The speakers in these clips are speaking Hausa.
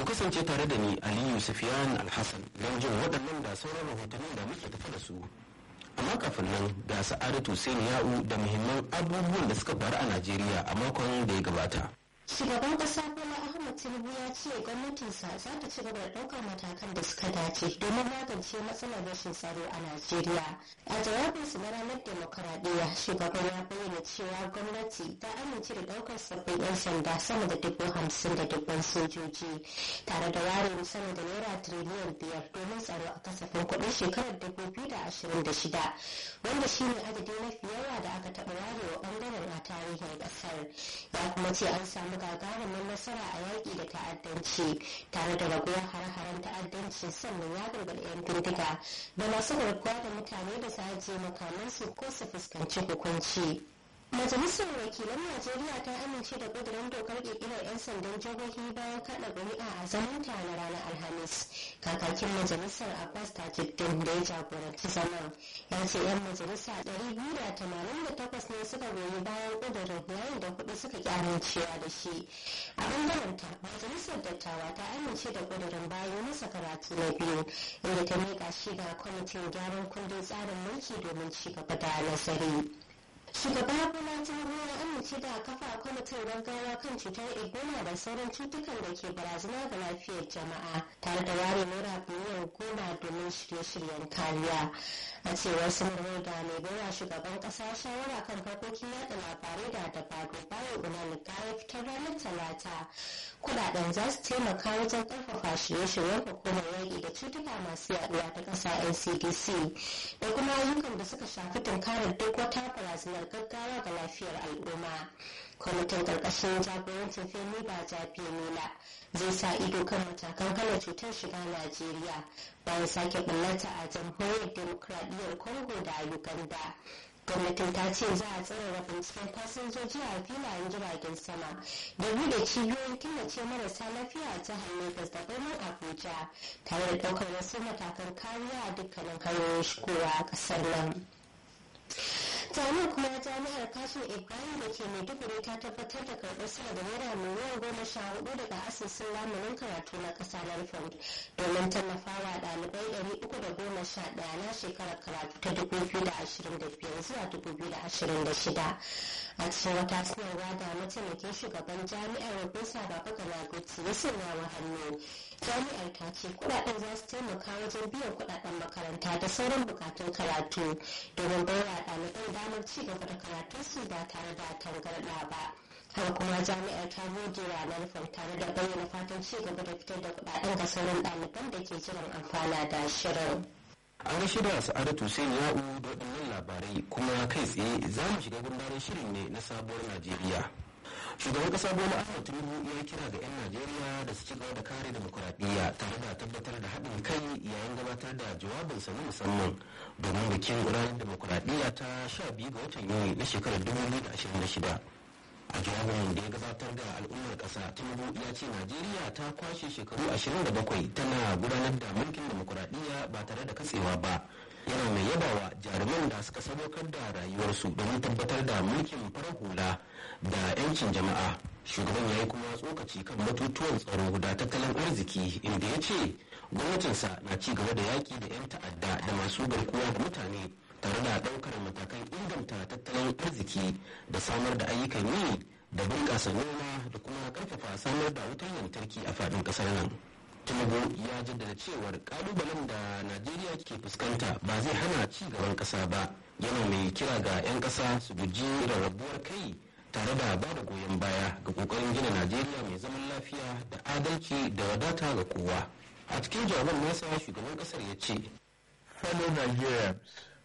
kasance tare da ni aliyu sufiyan alhassan don jin waɗannan da sauran rahotannin da muke tafi da su amma kafin nan ga sa'adatu sai ya'u da muhimman abubuwan da suka faru a najeriya a makon da ya gabata Shugaban ƙasa Bola Ahmed Tinubu ya ce gwamnatinsa za ta ci gaba da ɗaukar matakan da suka dace domin magance matsalar rashin tsaro a Najeriya. A jawabinsa na ranar demokaradiyya, shugaban ya bayyana cewa gwamnati ta amince da ɗaukar sabbin 'yan sanda sama da dubu hamsin da dubban sojoji tare da ware sama da naira tiriliyan biyar domin tsaro a kasafin kuɗin shekarar dubu biyu da ashirin da shida wanda shine adadi mafi yawa da aka taɓa warewa ɓangaren a tarihin ƙasar. Ya kuma ce an samu gagarumin nasara a yaƙi da ta'addanci tare da raguwar hare-haren ta'addanci sannan ya gargaɗi 'yan bindiga da masu garkuwa da mutane da su ajiye makamansu ko su fuskanci hukunci. Majalisar Wakilan Najeriya ta amince da ƙudurin dokar ƙirƙirar 'yan sandan jihohi bayan kaɗa ƙuri'a a zamanta na ranar Alhamis. Kakakin Majalisar Abbas Tajuddin da ya jagoranci zaman ya ce 'yan majalisa 288 ne suka goyi bayan ƙudurin yayin da kuɗi suka ƙi amincewa da shi. A ɓangaren ta, Majalisar Dattawa ta amince da ƙudurin bayan masa karatu na biyu inda ta miƙa shi ga kwamitin gyaran kundin tsarin mulki domin ci gaba da nazari. shugaba bola tinubu ya amince da kafa kwamitin gaggawa kan cutar ebola da sauran cutukan da ke barazana ga lafiyar jama'a tare da ware naira biliyan goma domin shirye-shiryen kariya a cewar sanarwar da mai baiwa shugaban kasa shawara kan harkokin yada labarai da dabaru bayan unanika ya fitar ranar talata kudaden za su taimaka wajen karfafa shirye-shiryen hukumar yaƙi da cutuka masu yaduwa ta ƙasa ncdc da kuma ayyukan da suka shafi tunkarar duk wata barazanar gaggawa ga lafiyar al'umma kwamitin karkashin jagorancin femi ba jafi nila zai sa ido kan matakan hana cutar shiga najeriya bayan sake bullata a jamhuriyar demokradiyyar congo da uganda gwamnatin ta ce za a tsarara binciken fasinjoji a filayen jiragen sama da bude cibiyoyin killace marasa lafiya a jihar lagos da birnin abuja tare da daukar wasu matakan kariya a dukkanin hanyoyin shigowa a kasar nan jami'ar kuma jami'ar kashin ibrahim da ke maiduguri ta tabbatar da karɓar sama da naira miliyan goma sha hudu daga asusun lamunin karatu na ƙasa na fund domin tallafawa ɗalibai ɗari uku da goma sha ɗaya na shekarar karatu ta dubu biyu da ashirin da biyar zuwa dubu biyu da ashirin da shida a cikin wata sanarwa da mataimakin shugaban jami'ar rubinsa baba galaguti ya sanya wa hannu jami'ar ta ce kuɗaɗen za su taimaka wajen biyan kuɗaɗen makaranta da sauran bukatun karatu domin baiwa ɗaliban damar ci gaba da karatunsu ba tare da tangarɗa ba har kuma jami'ar ta gode ranar fam tare da bayyana fatan ci gaba da fitar da kuɗaɗen ga sauran ɗaliban da ke jiran amfana da shirin. an gashi da sa'adatu sai ya'u da waɗannan labarai kuma kai tsaye za mu shiga gundarin shirin ne na sabuwar najeriya shugaban kasa bola ahmed tinubu ya kira ga 'yan najeriya da su ci gaba da kare demokuraɗiyya tare da tabbatar da haɗin kai yayin gabatar da jawabinsa na musamman domin bikin ranar demokuraɗiyya ta sha biyu ga watan yuni na shekarar 2026 a jawabin da ya gabatar da al'ummar ƙasa tinubu ya ce najeriya ta kwashe shekaru 27 tana gudanar da mulkin demokuraɗiyya ba tare da katsewa ba yana mai yabawa jaruman da suka sadaukar da rayuwarsu domin tabbatar da mulkin farar hula da 'yancin jama'a shugaban ya yi kuma tsokaci kan batutuwan tsaro da tattalin arziki inda ya ce gwamnatinsa na ci gaba da yaƙi da 'yan ta'adda da masu garkuwa da mutane tare da ɗaukar matakan inganta tattalin arziki da samar da ayyukan yi da bunƙasa noma da kuma ƙarfafa samar da wutar lantarki a faɗin ƙasar nan. tinubu ya jaddada cewar kalubalen da najeriya ke fuskanta ba zai hana ci gaban kasa ba yana mai kira ga 'yan kasa su guji rarrabuwar kai tare da ba da goyon baya ga kokarin gina najeriya mai zaman lafiya da adalci da wadata ga kowa a cikin jawaban nasa shugaban kasar ya ce fellow nigerians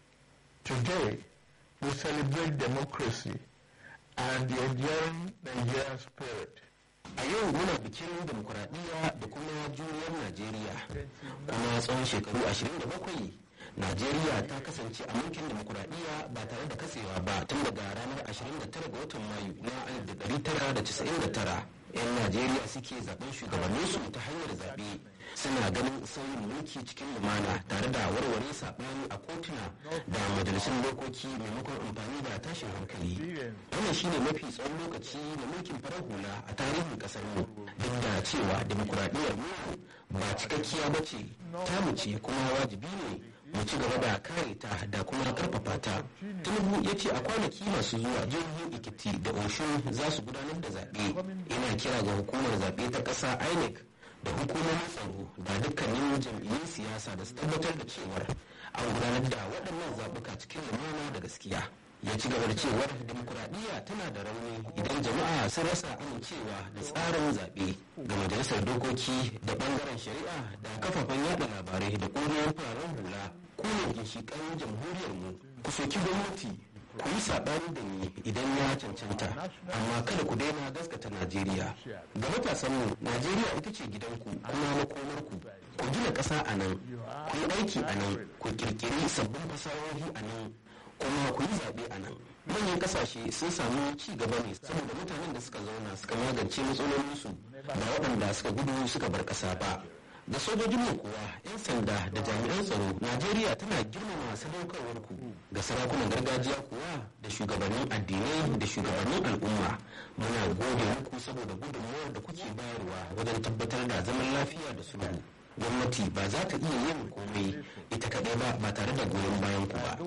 today we celebrate democracy and the enduring nigerian spirit a yau muna bikin demokuraɗiyya da kuma juriyar najeriya kuma tsawon shekaru 27 najeriya ta kasance a mulkin demokuraɗiyya ba tare da katsewa ba tun daga ranar 29 ga watan mayu na 1999 'yan najeriya suke zaben shugabanninsu ta hanyar zaɓe suna ganin sauyin mulki cikin lumana tare da warware saɓani a kotuna da majalisun dokoki maimakon amfani da tashin hankali wannan shine mafi tsawon lokaci da mulkin farar hula a tarihin ƙasar mu duk da cewa demokuraɗiyyar mu ba cikakkiya ba ce tamu ce kuma wajibi ne mu ci gaba da kare ta da kuma karfafa ta tinubu ya ce a kwanaki masu zuwa jihohin ikiti da oshun za su gudanar da zaɓe ina kira ga hukumar zaɓe ta ƙasa inec da hukumomin tsaro da dukkanin jam'iyyun siyasa da su tabbatar da cewar an gudanar da waɗannan zaɓuka cikin lumana da gaskiya ya ci gaba da cewar demokuraɗiyya tana da rauni idan jama'a sun rasa amincewa da tsarin zaɓe ga majalisar dokoki da ɓangaren shari'a da kafafen yada labarai da ƙungiyoyin fararen hula ku ne ginshiƙan jamhuriyar mu ku soki gwamnati ku yi saɓani da ni idan ya cancanta amma kada ku daina gaskata najeriya ga matasanmu najeriya ita ce gidanku kuma makomarku ku gina ƙasa a nan ku yi aiki a nan ku ƙirƙiri sabbin fasahohi a nan kuma ku yi zaɓe a nan manyan ƙasashe sun samu ci gaba ne saboda mutanen da suka zauna suka magance matsalolinsu ba waɗanda suka gudu suka bar ƙasa ba da sojojinmu kuwa 'yan sanda da jami'an tsaro najeriya tana girmama sadaukarwarku ga sarakunan gargajiya kuwa da shugabannin addinai da shugabannin al'umma muna gode muku saboda gudunmuwar da kuke bayarwa wajen tabbatar da zaman lafiya da sulhu gwamnati ba za ta iya yin komai ita kaɗai ba ba tare da goyon bayan ku ba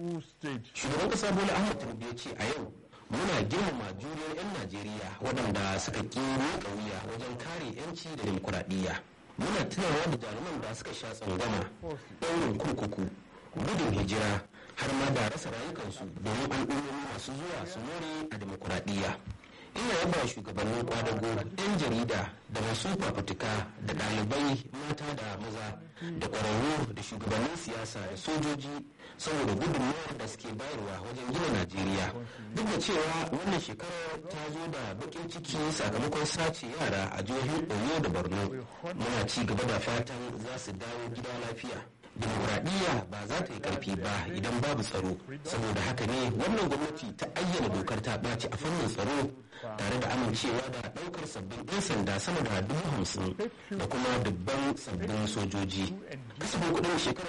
shugaban ƙasa bola ahmad tinubu ya ce a yau muna girmama juriyar 'yan najeriya waɗanda suka ƙi miƙa wuya wajen kare 'yanci da demokuraɗiyya muna tunawa da jaruman da suka sha tsangwama ɗaurin kurkuku gudun hijira har ma da rasa rayukansu domin al'ummomi masu zuwa su more a demokuraɗiyya ina yaba shugabannin kwadago yan jarida da masu fafutuka da ɗalibai mata da maza da ƙwararru da shugabannin siyasa da sojoji saboda gudunmawar da suke bayarwa wajen gina najeriya duk da cewa wannan shekarar ta zo da bakin ciki sakamakon sace yara a jihohin oyo da borno muna ci gaba da fatan za su dawo gida lafiya demokuraɗiyya ba za ta yi ƙarfi ba idan babu tsaro saboda haka ne wannan gwamnati ta ayyana dokar ta ɓaci a fannin tsaro tare da amincewa da ɗaukar sabbin 'yan sanda sama da dubu hamsin da kuma dubban sabbin sojoji kasafin kuɗin shekarar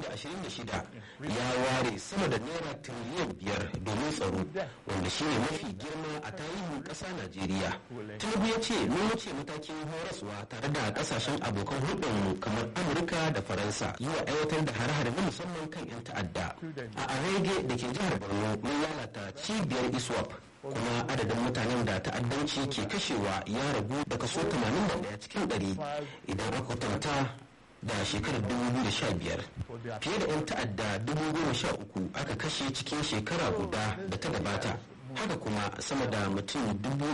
2026 ya ware sama da naira tiriliyan biyar domin tsaro wanda shine mafi girma a tarihin ƙasa najeriya tinubu ya ce mun wuce matakin horaswa tare da ƙasashen abokan hulɗarmu kamar amurka da faransa zuwa aiwatar da hare-hare na musamman kan 'yan ta'adda a arege da ke jihar borno mun lalata cibiyar iswap kuma adadin mutanen da ta'addanci ke kashewa ya ragu da kaso 81 cikin 100 idan aka kwatanta da shekarar 2015 fiye da 'yan ta'adda 13,000 aka kashe cikin shekara guda da ta gabata haka kuma sama da mutum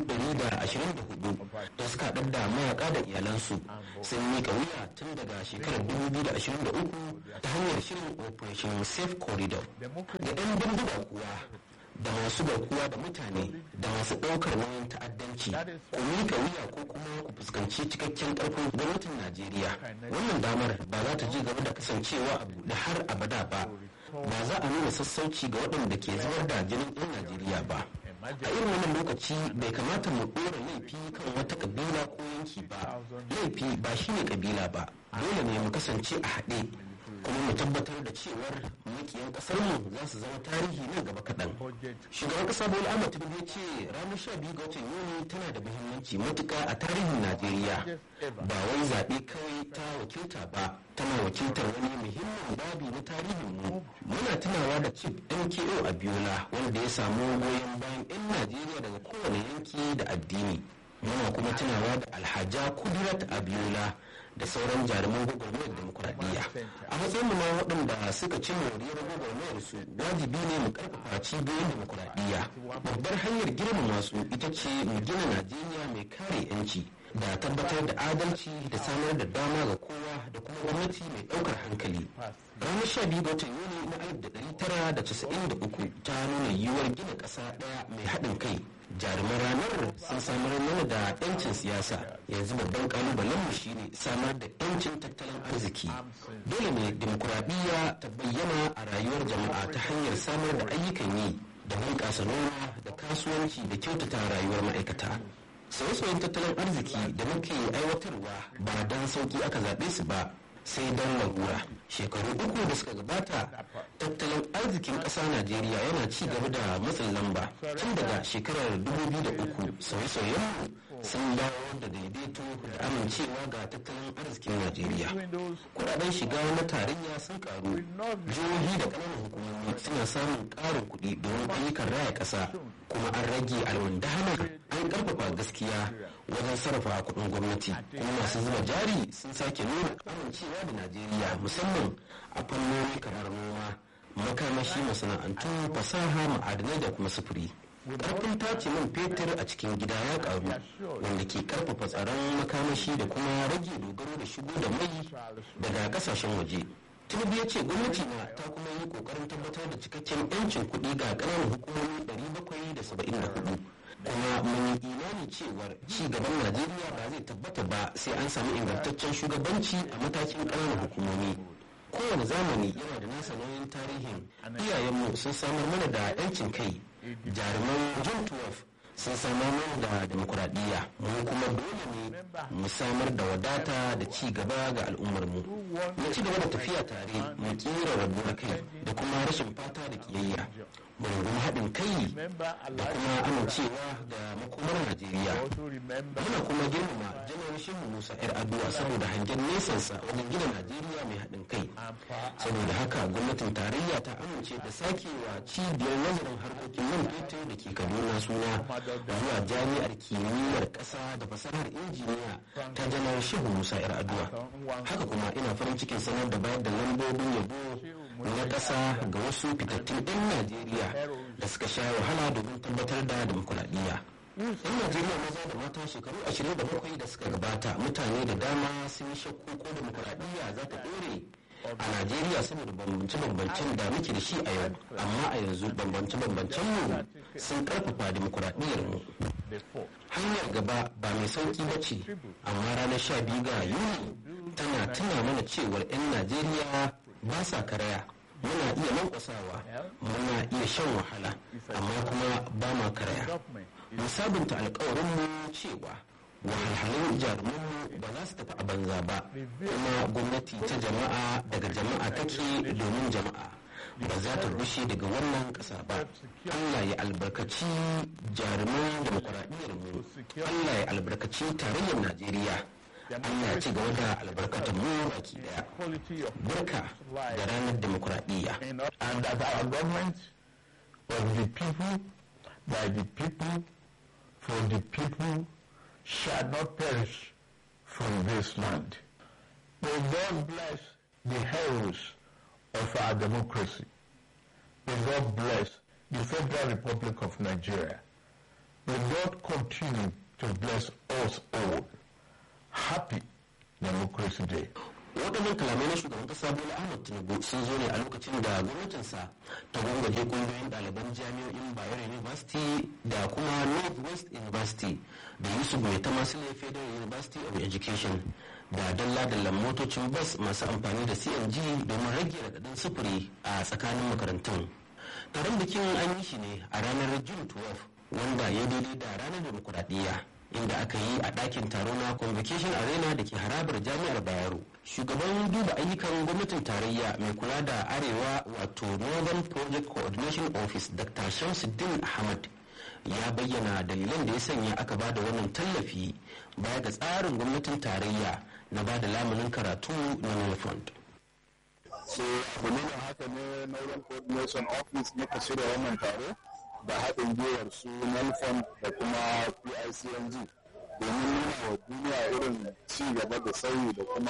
124 da suka haɗar da mayaka da iyalansu sun miƙa wuya tun daga shekarar 2023 ta hanyar shirin operation safe corridor da 'yan bindiga kuwa da masu garkuwa da mutane da masu ɗaukar nauyin ta'addanci ku miƙa wuya ko kuma ku fuskanci cikakken ƙarfin gwamnatin najeriya wannan damar ba za ta ji gaba da kasancewa da har abada ba ba za a nuna sassauci ga waɗanda ke zubar da jinin 'yan najeriya ba a irin wannan lokaci bai kamata mu ɗora laifi kan wata ƙabila ko yanki ba laifi ba shine ƙabila ba dole ne mu kasance a haɗe kuma mu tabbatar da cewar makiyan kasar mu za su zama tarihi nan gaba kaɗan shugaban ƙasa bola ahmad tinubu ya ce ranar sha biyu ga watan yuni tana da muhimmanci matuƙa a tarihin najeriya ba wai zaɓe kawai ta wakilta ba tana wakiltar wani muhimmin babi na tarihin mu muna tunawa da chief mko abiola wanda ya samu goyon bayan 'yan najeriya daga kowane yanki da addini muna kuma tunawa da alhaja kudirat abiola da sauran jaruman gwagwarmayar demokuraɗiyya a matsayin na waɗanda suka ci moriyar gwagwarmayar su wajibi ne mu karfafa cibiyoyin demokuraɗiyya babbar hanyar girmama su ita ce mu gina najeriya mai kare yanci da tabbatar da adalci da samar da dama ga kowa da kuma gwamnati mai ɗaukar hankali ranar sha biyu ga watan yuni na alif da ɗari tara da casa'in da uku ta nuna yiwuwar gina ƙasa ɗaya mai haɗin kai jaruman ranar sun samar mana da yancin siyasa yanzu babban kalubalen mu shine samar da yancin tattalin arziki dole ne demokuraɗiyya ta bayyana a rayuwar jama'a ta hanyar samar da ayyukan yi da bunƙasa noma da kasuwanci da kyautata rayuwar ma'aikata sauye-sauyen tattalin arziki da muke aiwatarwa ba don sauki aka zaɓe su ba sai don larura shekaru uku da suka gabata tattalin arzikin ƙasa najeriya yana ci gaba da matsin lamba tun daga shekarar 2003 sauye-sauyen sun dawo da daidaito da amincewa ga tattalin arzikin najeriya kudaden shiga na tarayya sun karu jihohi da ƙananan hukumomi suna samun ƙarin kuɗi domin ayyukan raya ƙasa kuma an rage alwandahana an ƙarfafa gaskiya wajen sarrafa kuɗin gwamnati kuma masu zuba jari sun sake nuna amincewa da najeriya musamman a fannoni kamar noma makamashi masana'antu fasaha ma'adanai da kuma sufuri karfin tace man fetur a cikin gida ya karu wanda ke karfafa tsaron makamashi da kuma rage dogaro da shigo da mai daga kasashen waje tinubu ya ce gwamnati na ta kuma yi kokarin tabbatar da cikakken yancin kuɗi ga ƙananan hukumomi 774 kuma mun yi imani cewar ci gaban najeriya ba zai tabbata ba sai an samu ingantaccen shugabanci a matakin ƙananan hukumomi kowane zamani yana da nasa nauyin tarihin iyayenmu sun samar mana da 'yancin kai jaruman john 12 sun samar mana da demokuraɗiyya mu kuma dole ne mu samar da wadata da ci gaba ga al'ummarmu mu ci gaba da tafiya tare mu kira rabuwar kai da kuma rashin fata da kiyayya mu rungumi haɗin kai da kuma amincewa da makomar najeriya muna kuma girmama janar shehu musa yar addu'a saboda hangen nesansa wajen gina najeriya mai haɗin kai saboda haka gwamnatin tarayya ta amince da sakewa cibiyar nazarin harkokin man fetur da ke kaduna suna zuwa jami'ar kimiyyar ƙasa da fasahar injiniya ta janar shehu musa yar addu'a haka kuma ina farin cikin sanar da bayar da lambobin yabo na ƙasa ga wasu fitattun 'yan najeriya da suka sha wahala domin tabbatar da demokuraɗiyya yan najeriya maza da mata shekaru 27 da suka gabata mutane da dama sun yi shakku ko demokuraɗiyya za ta ɗore a najeriya saboda bambance-bambancen da muke da shi a yau amma a yanzu bambance-bambancen mu sun karfafa demokuraɗiyyar mu hanyar gaba ba mai sauki ba ce amma ranar sha biyu ga yuni tana tuna mana cewar 'yan najeriya ba sa karaya muna iya lankwasawa muna iya shan wahala amma kuma ba ma karaya mu sabunta alkawarinmu cewa wahalhalun jarumanmu ba za su tafi a banza ba kuma gwamnati ta jama'a daga jama'a take domin jama'a ba za ta rushe daga wannan ƙasa ba allah ya albarkaci jaruman demokuraɗiyyar mu allah ya albarkaci tarayyar najeriya Allah ya ci gaba da albarkatar mu baki daya. Barka da ranar demokuraɗiyya. And that our government of the people, by the people, for the people, shall not perish from this land. May God bless the heroes of our democracy. May God bless the Federal Republic of Nigeria. May God continue to bless us all. Happy Democracy Day. waɗannan kalamai na shugaban ƙasa bola ahmad tinubu sun zo ne a lokacin da gwamnatinsa ta gwangwaje ƙungiyoyin ɗaliban jami'o'in bayero university da kuma northwest university da yusuf mai ta masu federal university of education da dalla-dallan motocin bas masu amfani da cng domin rage raɗaɗin sufuri a tsakanin makarantun taron bikin an yi shi ne a ranar june 12 wanda ya daidai da ranar demokuraɗiyya inda aka yi a ɗakin taro na convocation arena da ke harabar jami'ar bayero shugaban duba ayyukan gwamnatin tarayya mai kula da arewa wato northern project coordination office dr shamsuddin ahmad ya bayyana dalilan da ya sanya aka ba da wannan tallafi baya ga tsarin gwamnatin tarayya na ba da lamunin karatu na nelfund so dalilin haka ne northern coordination office muka shirya wannan taro da haɗin gwiwar su nelfon da kuma picng domin nuna wa duniya irin ci gaba da sauyi da kuma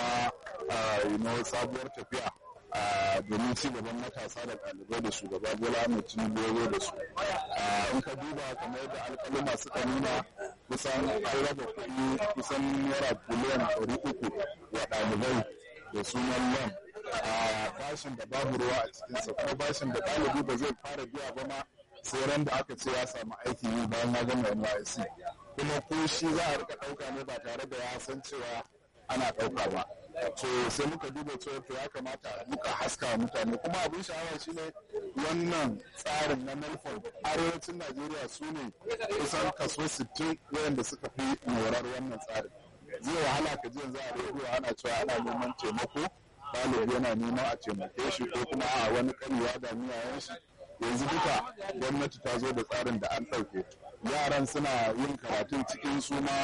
yi sabuwar tafiya domin ci gaban matasa da ɗalibai da shugaba bola ahmed tinubu ya da su in ka duba kamar yadda alƙaluma suka nuna kusan an raba kuɗi kusan naira biliyan ɗari uku wa ɗalibai da sunan loan a bashin da babu ruwa a cikinsa kuma bashin da ɗalibi ba zai fara biya ba ma sai ran da aka ce ya samu aikin yi bayan ya gama NYSC kuma ko shi za a rika ɗauka ne ba tare da ya san cewa ana ɗauka ba to sai muka duba cewa to ya kamata muka haska mutane kuma abin sha'awa shine wannan tsarin na melford arewacin najeriya su ne kusan kaso 60 wayanda suka fi morar wannan tsarin zai wahala ka ji yanzu a rediyo ana cewa ana neman taimako ɗalibi yana neman a taimake shi ko kuma a wani kanewa da miyayen shi yanzu duka gwamnati ta zo da tsarin da an ɗauke yaran suna yin karatun cikin su ma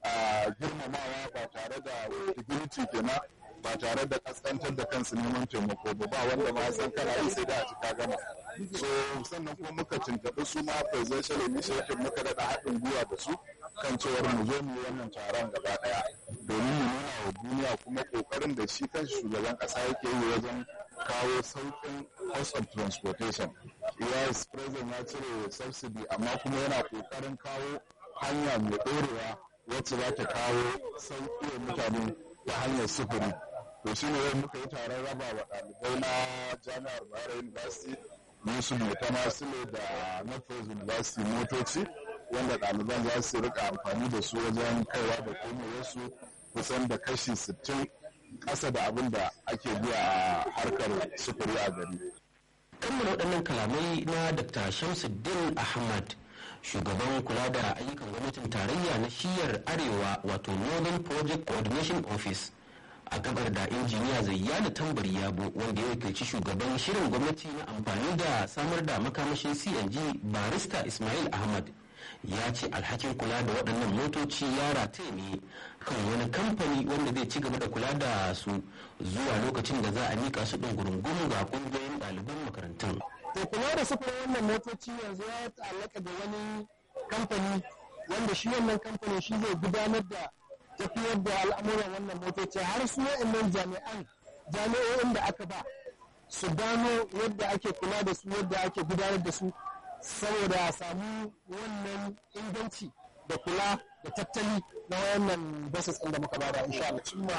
girmamawa ba tare da dignity kenan ba tare da kaskantar da kansu neman taimako ba ba wanda ma san kana yi sai da a cika gama so sannan kuma muka tuntaɓi su ma presidential initiative muka daɗa haɗin gwiwa da su kan cewar mu zo mu yi wannan taron gaba ɗaya domin mu nuna wa duniya kuma ƙoƙarin da shi kan shugaban ƙasa yake yi wajen kawo sauƙin cost of transportation yes president ya cire subsidy amma kuma yana ƙoƙarin kawo hanya mai ɗorewa wacce za ta kawo sauƙi wa mutane ta hanyar sufuri to shi ne muka yi taron raba wa ɗalibai na jami'ar bayero university yusuf mai tama sule da northwest university motoci wanda ɗaliban za su rika amfani da su wajen kaiwa da komowarsu kusan da kashi 60 ƙasa da abin da ake biya a harkar sufuri a gari. kammala waɗannan kalamai na dr shamsuddin ahmad shugaban kula da ayyukan gwamnatin tarayya na shiyar arewa wato northern project coordination office a gabar da injiniya zayyana tambari yabo wanda ya wakilci shugaban shirin gwamnati na amfani da samar da makamashin cng barista ismail ahmad ya ce alhakin kula da waɗannan motoci ya rataye ne kan wani kamfani wanda zai ci gaba da kula da su zuwa lokacin da za a mika su ɗin gurungun ga ƙungiyoyin ɗaliban makarantun. to kula da sufurin wannan motoci yanzu ya ta'allaka da wani kamfani wanda shi wannan kamfani shi zai gudanar da tafiyar da al'amuran wannan motoci har su wa'annan jami'an jami'o'in da aka ba su gano yadda ake kula da su yadda ake gudanar da su saboda a samu wannan inganci da kula da tattali na wannan basis ɗin da muka bada insha Allah. Cimma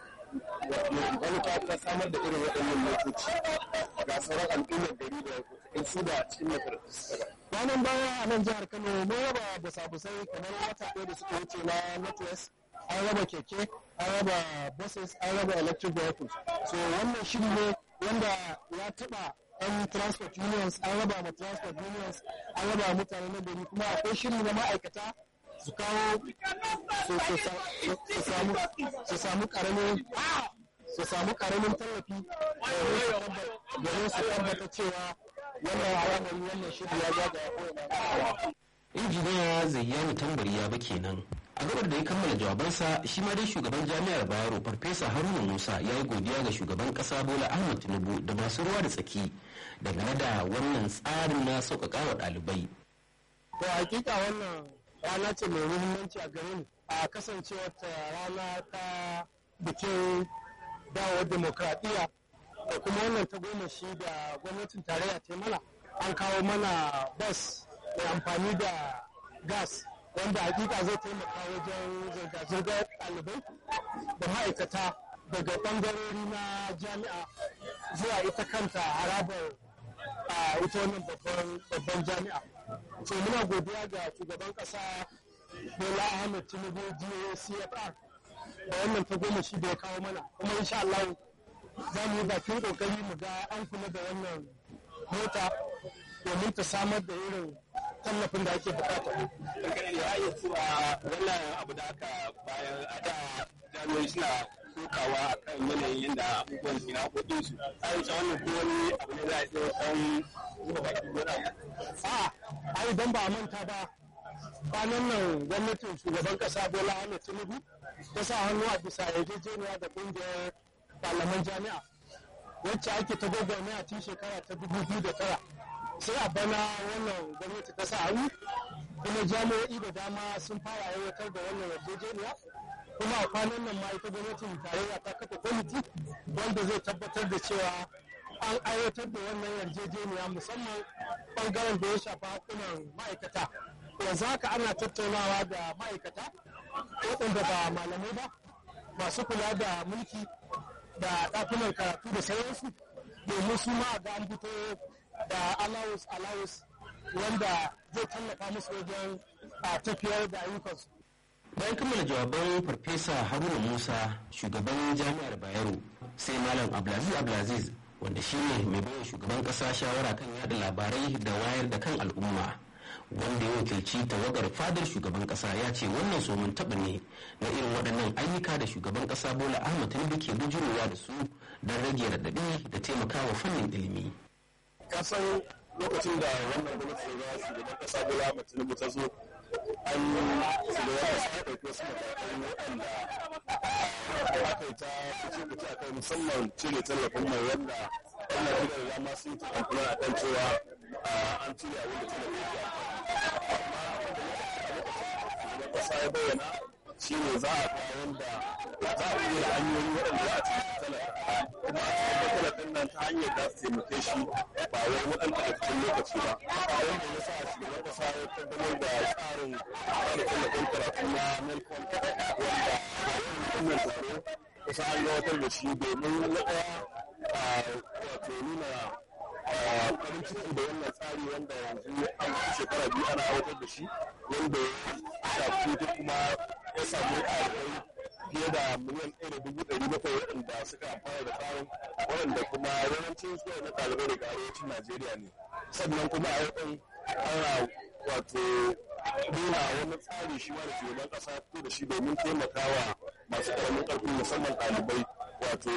wani ta samar da irin waɗannan motoci ga sauran al'ummar gari da in su da cikin makarantu suka Ranar baya a nan jihar Kano mun raba busabusai kamar wata ɗaya da suka wuce na Northwest an raba keke an raba buses an raba electric vehicles so wannan shiri ne wanda ya taɓa yan transport unions an raba ma transport unions an raba mutane na gari kuma akwai shiri na ma'aikata su kawo su samu karamin su samu karamin tallafi domin su tabbata cewa wannan al'amari wannan shiri ya zagaya kowane injiniya zayyani tambari ya ba kenan a gabar da ya kammala jawabansa shi ma dai shugaban jami'ar bayero farfesa haruna musa ya yi godiya ga shugaban kasa bola ahmad tinubu da masu ruwa da tsaki dangane da wannan tsarin na sauƙaƙa wa ɗalibai. to hakika wannan rana ce mai muhimmanci a gare mu a kasancewar ta rana ta bikin dawowar demokradiyya da kuma wannan ta goma shi da gwamnatin tarayya ta mana an kawo mana bas mai amfani da gas wanda hakika zai taimaka wajen zirga-zirgar ɗalibai da ma'aikata daga ɓangarori na jami'a zuwa ita kanta harabar a ita wannan babban jami'a so muna godiya ga shugaban ƙasa bola ahmed tinubu gacfr da wannan ta goma shi da ya kawo mana kuma insha Allah za mu yi bakin kokari mu ga an kula da wannan mota domin ta samar da irin tallafin da ake bukata. ya iya cewa wannan abu da aka bayan a da jami'ai suna kokawa a kan yanayin yadda abubuwan ke na kudin su a yi wannan ko wani abu ne za a iya san zuba baki gona a ai dan ba manta ba kwanan nan gwamnatin shugaban kasa bola ahmed tinubu ta sa hannu a bisa yarjejeniya da kungiyar malaman jami'a wacce ake ta gwagwarmaya tun shekara ta dubu biyu da tara sai a bana wannan gwamnati ta sa hannu kuma jami'o'i da dama sun fara aiwatar da wannan yarjejeniya kuma a kwanan nan ma ita gwamnatin tarayya ta kafa kwamiti wanda zai tabbatar da cewa an aiwatar da wannan yarjejeniya musamman bangaren da ya shafa hakunan ma'aikata yanzu haka ana tattaunawa da ma'aikata waɗanda ba malamai ba masu kula da mulki da ɗakunan karatu da sauransu domin su ma ga an fito da allowance allowance wanda zai tallafa musu wajen a tafiyar da ayyukansu bayan kammala jawaban farfesa haruna musa shugaban jami'ar bayero sai malam abdulaziz abdulaziz wanda shine mai bawa shugaban kasa shawara kan yada labarai da wayar da kan al'umma wanda ya wakilci tawagar fadar shugaban kasa ya ce wannan somin taɓa ne na irin waɗannan ayyuka da shugaban kasa bola ahmad tinubu ke bujurowa da su don rage raɗaɗi da taimakawa fannin ilimi kasan lokacin da wannan gwamnati da shugaban kasa bola ahmad tinubu ta zo an shugaban kasa ya ɗauki wasu matakai waɗanda aka yi ta fice fice a kai musamman cire tallafin mai wanda wannan gida da dama sun ta kamfuna a kan cewa an cire a wanda tallafin ya kasa ya bayyana shi ne za a kawo wanda za a iya hanyoyi waɗanda za a cikin talaka kuma a cikin talafin nan ta hanyar da su taimake shi ba wai waɗanda a cikin lokaci ba wanda ya sa shugaban kasa ya kaddamar da tsarin tsarin tallafin karatu na melcom wanda wannan taro kusa an gabatar da shi domin na ɗaya wato nuna farin ciki da wannan tsari wanda yanzu an fi shekara biyu ana aiwatar da shi wanda ya shafi ta kuma ya samu ɗalibai fiye da miliyan ɗaya da dubu ɗari bakwai waɗanda suka amfana da tsarin waɗanda kuma yawancin su na ɗalibai daga arewacin najeriya ne sannan kuma a yau ana wato nuna wani tsari shi ma da shugaban ƙasa fito da shi domin taimakawa masu ƙaramin ƙarfi musamman ɗalibai wato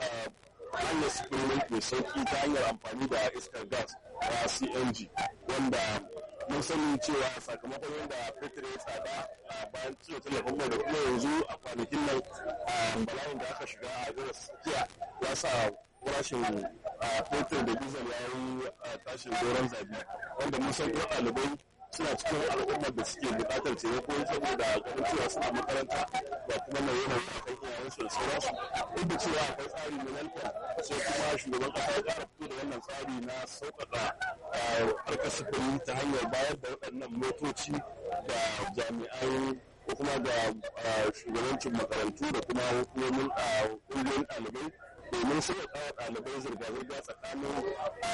hanyar sufuri mai sauki ta hanyar amfani da iskar gas ta cng wanda mun sani cewa sakamakon yadda fetur ya tsada a bayan cire tallafin mai da kuma yanzu a kwanakin nan bala'in da aka shiga a jirar tsakiya ya sa farashin fetur da diesel ya yi tashin doron zabi wanda mun san kuma ɗalibai suna cikin al'ummar da suke buƙatar taimako saboda ganin cewa suna makaranta da kuma mai yanayi a kan iyayensu da sauransu duk da cewa akwai tsari na nantan sai kuma shugaban kasa ya ƙara fito da wannan tsari na sauƙaƙa harkar sufuri ta hanyar bayar da waɗannan motoci da jami'an ko kuma da shugabancin makarantu da kuma hukumomin ƙungiyoyin ɗalibai domin sauƙaƙa ɗalibai zirga-zirga tsakanin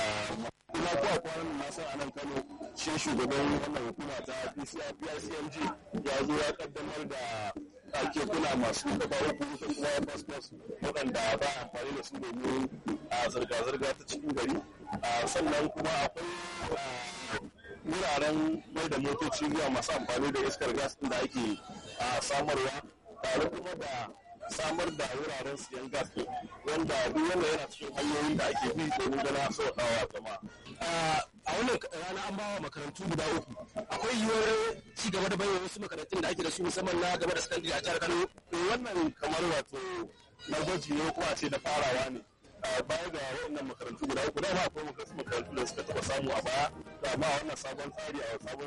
ina ko a kwanan na san a nan kano shi shugaban wannan hukuma ta pcmg ya zo ya kaddamar da ake kula masu gaba uku da kuma passport waɗanda ba amfani da su domin a zirga-zirga ta cikin gari sannan kuma akwai wuraren mai da motoci zuwa masu amfani da iskar gas da ake samarwa tare kuma da samar da wuraren siyan gas wanda duk wanda yana cikin hanyoyin da ake bi domin gana sauƙawa jama'a. a wannan rana an bawa makarantu guda uku akwai yiwuwar ci gaba da bayyana wasu makarantun da ake da su musamman na gaba da sakandare a jihar kano wannan kamar wato na gwaji ne ko a ce da farawa ne baya ga waɗannan makarantu guda uku da ba akwai makarantu da suka taɓa samu a baya da ma wannan sabon tsari a sabon